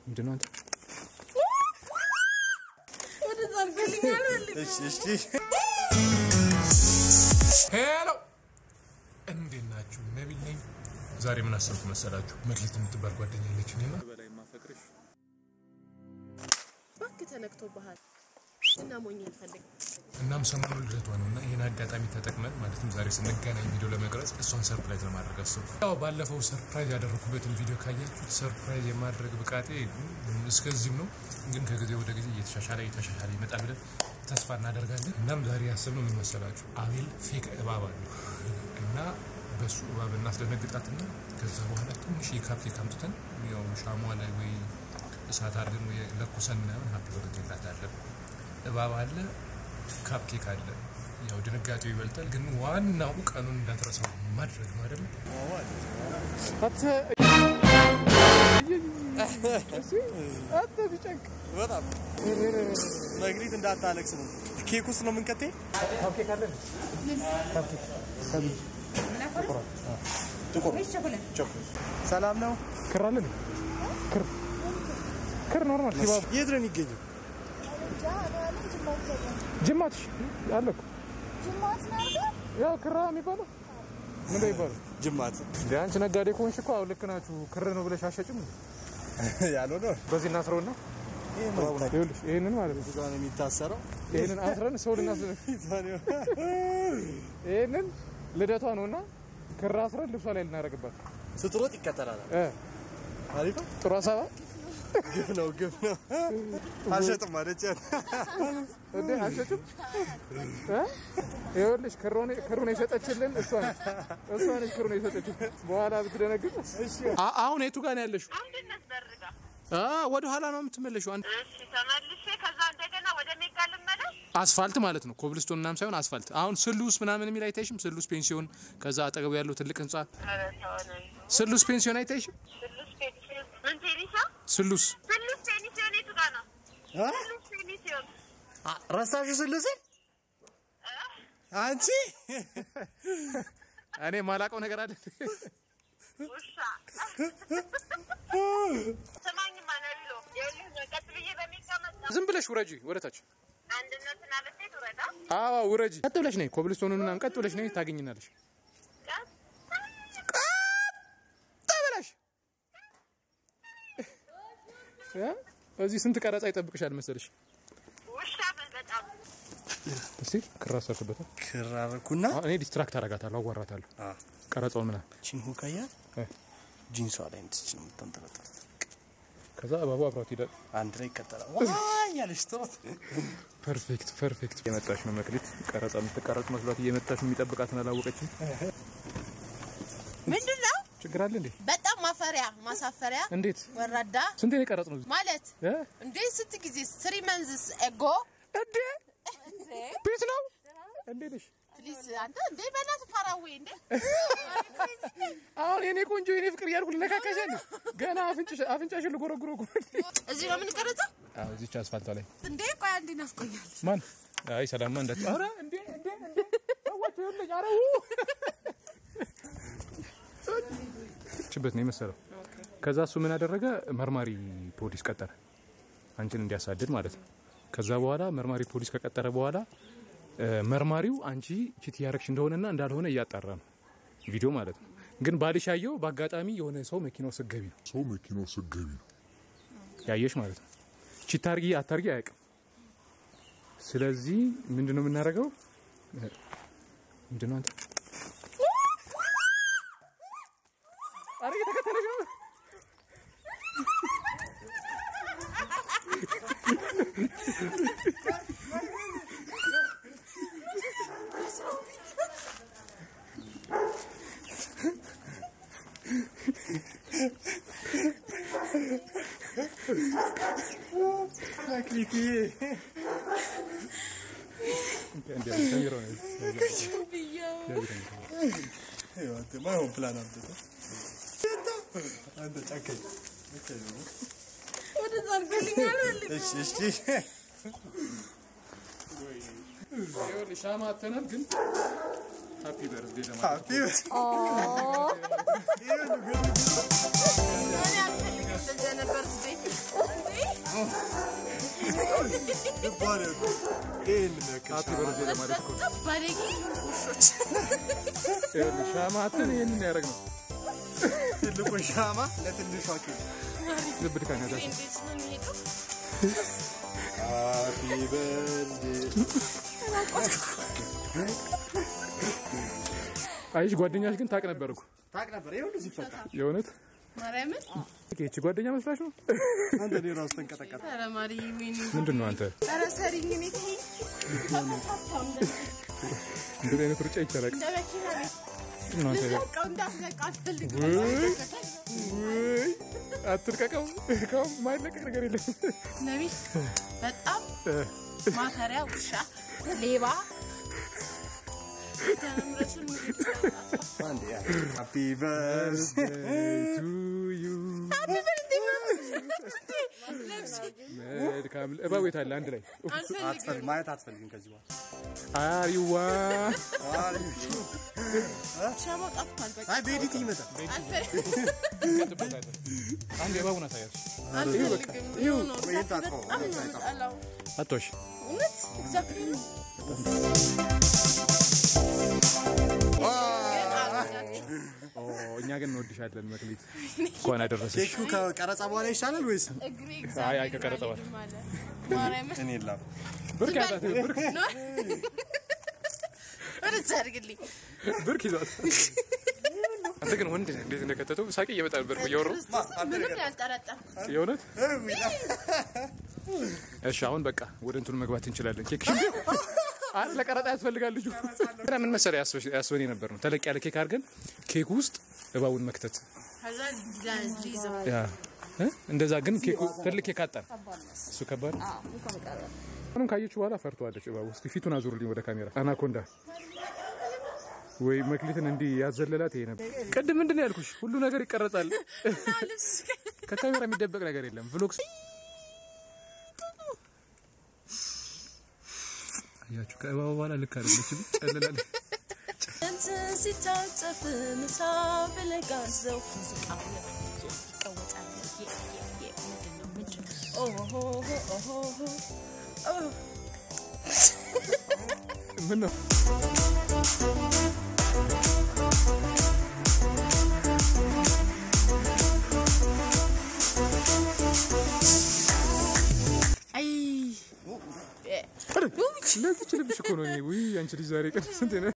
ምንድን ነው አንተ? ሄሎ እንዴት ናችሁ? ነቢል ነኝ። ዛሬ ምን አሰብኩ መሰላችሁ? መክሊት የምትባል ጓደኛ ያለችኝ እና በላይ ማፈቅርሽ እባክህ ተነክቶብሃል እና ሞኝ እንፈልግ እናም ሰሞኑን ልደቷ ነው እና ይህን አጋጣሚ ተጠቅመን ማለትም ዛሬ ስንገናኝ ቪዲዮ ለመቅረጽ እሷን ሰርፕራይዝ ለማድረግ አሰብኩ። ያው ባለፈው ሰርፕራይዝ ያደረኩበትን ቪዲዮ ካያችሁት ሰርፕራይዝ የማድረግ ብቃቴ እስከዚህም ነው፣ ግን ከጊዜ ወደ ጊዜ እየተሻሻለ እየተሻሻለ ይመጣ ብለን ተስፋ እናደርጋለን። እናም ዛሬ ያሰብነው ምን መሰላችሁ? አቤል ፌክ እባብ አለው እና በሱ እባብ እናስደነግጣትና ከዛ በኋላ ትንሽ የካፕኬክ አምጥተን ያው ሻሟ ላይ ወይ እሳት አድርገን ወይ ለኩሰን ምናምን ሀፒ በርዝዴይ እንላታለን። እባብ አለ፣ ካፕኬክ አለ። ያው ድንጋጤው ይበልጣል፣ ግን ዋናው ቀኑን እንዳትረሳው ማድረግ ነው አይደለም? በጣም መግሪት እንዳታለቅስ ነው። ኬክ ውስጥ ነው የምንከቴ። ሰላም ነው። ክር አለ እንዴ? ክር ክር ኖርማል ሲባብ የት ነው የሚገኘው? ጅማትሽ አለ እኮ ያው ክራ የሚባለው ምን ይባላል? ጅማት እንደ አንቺ ነጋዴ ከሆንሽ እኮ አሁን ልክ ናችሁ። ክር ነው ብለሽ አሸጭም። ያልሆነ በዚህ እናስረውና ይኸውልሽ ይሄንን ማለት ነው እዛ ነው የሚታሰረው። ይሄንን አስረን ሰው ልናስደ ይሄንን ልደቷ ነውና ክር አስረን ልብሷ ላይ ልናደርግባት ስትሮጥ ይከተላል። እ አሪፍ ነው። ጥሩ ሀሳብ ግፍ ነው ግፍ ነው። አልሸጥም አለች። እንዴ አሸጭም እ ይኸውልሽ ክሩን ክሩን የሰጠችልን እሷ ነች እሷ ነች ክሩን የሰጠችልን በኋላ ብትደነግጥ አ- አሁን የቱ ጋር ነው ያለሽው አንድነት በርጋ አ ወደ ኋላ ነው የምትመለሽው አንድ እሺ ተመልሼ ከዛ እንደገና ወደ ሜጋ ልመለስ አስፋልት ማለት ነው ኮብልስቶን ምናምን ሳይሆን አስፋልት አሁን ስሉስ ምናምን የሚል አይታይሽም ስሉስ ፔንሲዮን ከዛ አጠገቡ ያለው ትልቅ ህንጻ ኧረ ተወነ ስሉስ ፔንሲዮን አይታይሽም ስሉስ ፔኒሲዮን ምን ፔኒሳ ስሉስ ስሉስ ፔኒሲዮን የቱ ጋር ነው ስሉስ ፔኒሲዮን ረሳሽ ስልሴ አንቺ እኔ ማላውቀው ነገር አለ ውሻ ስማኝማ ነቢሎ ይኸውልህ ቀጥ ብዬ በሜጋ መጣ ዝም ብለሽ ውረጂ ወደታች አንድነትን አለፌ ትውረዳ አዎ ውረጂ ቀጥ ብለሽ ነይ ኮብልስቶኑን ምናምን ቀጥ ብለሽ ነይ ታገኝናለሽ ቀጥ ብለሽ እ? እዚህ ስንት ቀረጻ ይጠብቅሻል መሰለሽ ውሻ በል በጣም እስቲ ክራ ሰርክበታል ክራርኩና እኔ ዲስትራክት አረጋታለሁ አዋራታለሁ አ ቀረጻውን ምናምን ቺን ሁካያት እ። ጂንሷ ላይ እንትች ነው የምታንጠለጥለው። ከዛ እባቡ አብሯት ሄዳል አንድ ላይ ይከተላል። ዋይ ያለሽ ትሮጥ ፐርፌክት ፐርፌክት የመጣች ነው መክሊት ቀረጻ የምትቀረጽ መስሏት እየመጣች የሚጠብቃትን አላወቀችም ምንድን ነው ችግር አለ እንዴ በጣም ማፈሪያ ማሳፈሪያ እንዴት ወራዳ ስንቴ ነው የቀረጽ ነው ማለት እ? እንዴ ስንት ጊዜ ስሪ መንዝስ ኤጎ እንዴ ፒስ ነው እንዴ ነሽ ፕሊዝ አንተ እንዴ በእናትህ ፋራዌ እንዴ አሁን የኔ ቆንጆ የኔ ፍቅር እያልኩ ልነካካሽ ያለ ገና አፍንጭሽ አፍንጫሽን ልጎረጉሮ እኮ እዚህ ነው የምንቀረጸው አዎ እዚች አስፋልቷ ላይ እንዴ ቆይ አንዴ ናፍቆኛል ማን አይ ሰላምማ እንዳት ኧረ እንዴ እንዴ እንዴ ሰዎች ይኸውልኝ ኧረ ው ችበት ነው የመሰለው ከዛ እሱ ምን አደረገ መርማሪ ፖሊስ ቀጠረ አንቺን እንዲያሳድድ ማለት ነው ከዛ በኋላ መርማሪ ፖሊስ ከቀጠረ በኋላ እ፣ መርማሪው አንቺ ቺት እያረግሽ እንደሆነና እንዳልሆነ እያጣራ ነው ቪዲዮ ማለት ነው ግን ባልሽ ያየው በአጋጣሚ የሆነ ሰው መኪናው ስገቢ ነው ሰው መኪናው ስገቢ ነው። ያየሽ ማለት ነው ቺት ታርጊ አታርጊ አያውቅም ስለዚህ ምንድነው የምናደርገው ምንድነው አንተ ኧረ እየተከተለሽ ነው መክሊቴ እንዴ ተሚሮ ነው ማይሆን ፕላን አምጥቶ አንተ ጨካኝ ወደዛ አድርገልኛል እሺ እሺ ይኸውልሽ ሻማ አተናል ግን ሃፒ በርዝዴ ለማለት ሃፒ እኔ አልፈልግም እንደዚህ ነበር ይባላል። ይሄን የሚያክል ሃፒ በርዝዴ ለማለት እኮ ነው። በጣም ባለጌ ውሾች። ይኸውልህ ሻማትን ይህንን ያደረግ ነው ትልቁ ሻማ ለትንሿ ኬክ ልብ ድካም ያዛቸው እንዴት ነው የሚሄደው? ሃፒ በርዝዴ አይሽ ጓደኛሽ ግን ታቅ ነበር እኮ ታውቅ ነበር ይሄ ሁሉ ሲፈታ የእውነት ማርያምን ይቺ ጓደኛ መስላሽ ነው አንተ እኔ ራሱ ተንቀጠቀጠ ኧረ ማርዬ ወይኔ ምንድን ነው አንተ ኧረ ሰሪኝ እኔ ተይኝ። ተመታታው እንደ- እንደዚህ አይነት ሩጫ ይቻላል እንደ መኪና ቤት ነው አንተ ልለቀው እንዳትለቀው አልፈልግም። ውይ አትልቀቀው ካሁን ማይለቀቅ ነገር የለም ነቢል በጣም ማፈሪያ ውሻ ሌባ ተምረቱን አንዴ ያ ሃፒ በርዝዴ ቱ ዩ መልካም እባብ የት አለ አንድ ላይ አልፈልግም አትፈልግ ማየት አትፈልግም ከዚህ በኋላ አሪዋ ሻማው ጠፍቷል በቃ አይ በኤዲት ይመጣል አልፈልግም አንድ የእባቡን አሳያች አልፈልግም ይሁን ነው ወይ ታጥፈው፣ በጣም ነው የምጠላው አቶሽ እውነት እግዚአብሔር ነው ግን አልወዳችሁም። እኛ ግን እንወድሻለን መክሊት እንኳን አደረሰሽ ኬኩ ከቀረጻ በኋላ ይሻላል ወይስ እግሬ አይ አይ ከቀረጸ በኋላ እግዚአብሔር አለ ማርያምን እኔ ላፍ ብርክ ያዛት ብርክ ወደዛ አድርግልኝ ብርክ ይዟት አንተ ግን ወንድ ነህ እንዴት እንደከተተው ሳቂ እየመጣ ነበር እያወራሁ ምንም ያልጠረጠርኩት የእውነት እሺ አሁን በቃ ወደ እንትኑ መግባት እንችላለን ኬክ አረ ለቀረጣ ያስፈልጋል ልጁ ራ ምን መሰለህ ያስበ- ያስበን የነበር ነው ተለቅ ያለ ኬክ አድርገን ኬክ ውስጥ እባቡን መክተት ከዛ ሊይዘው ያ እ? እንደዛ ግን ኬኩ ትልቅ ኬክ አጣን እሱ ከባድ ነው። አሁንም ካየችው በኋላ ፈርተዋለች እባቡ እስኪ ፊቱን አዙሩልኝ ወደ ካሜራ አናኮንዳ ወይ መክሊትን እንዲህ ያዘለላት ይሄ ነበር ቅድም ምንድን ነው ያልኩሽ ሁሉ ነገር ይቀረጻል ልብስ ከካሜራ የሚደበቅ ነገር የለም ቭሎግስ አያችሁ ከእባቡ በኋላ ልክ አይደለችም ጨልላለች እንትን ሲታጠፍ ምሳ ብለህ ጋዘው ሙዚቃው ይቀወጣል። የ- የ- የ- ምንድን ነው ምንድን ነው? ኦሆሆ ኦሆሆ ኦ ምን ነው አይ ለዚች ልብሽ እኮ ነው እኔ ውይ አንቺ ልጅ ዛሬ ቀን ስንት ነው